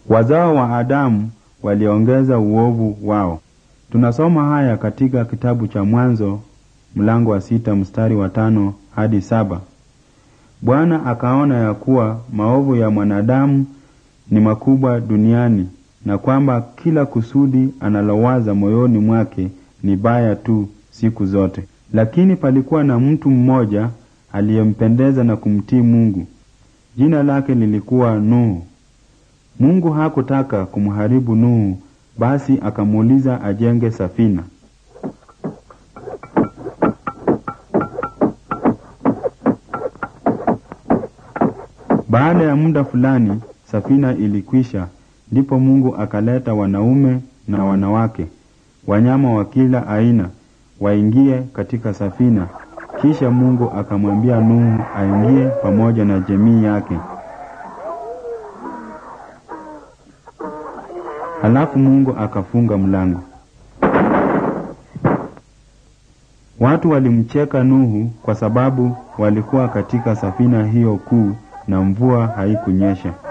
Wazao wa Adamu waliongeza uovu wao. Tunasoma haya katika kitabu cha Mwanzo mlango wa sita mstari wa tano hadi saba. Bwana akaona ya kuwa maovu ya mwanadamu ni makubwa duniani na kwamba kila kusudi analowaza moyoni mwake ni baya tu siku zote. Lakini palikuwa na mtu mmoja aliyempendeza na kumtii Mungu. Jina lake lilikuwa Nuhu. Mungu hakutaka kumharibu Nuhu, basi akamuuliza ajenge safina. Baada ya muda fulani safina ilikwisha, ndipo Mungu akaleta wanaume na wanawake, wanyama wa kila aina waingie katika safina. Kisha Mungu akamwambia Nuhu aingie pamoja na jamii yake. Halafu Mungu akafunga mlango. Watu walimcheka Nuhu kwa sababu walikuwa katika safina hiyo kuu na mvua haikunyesha.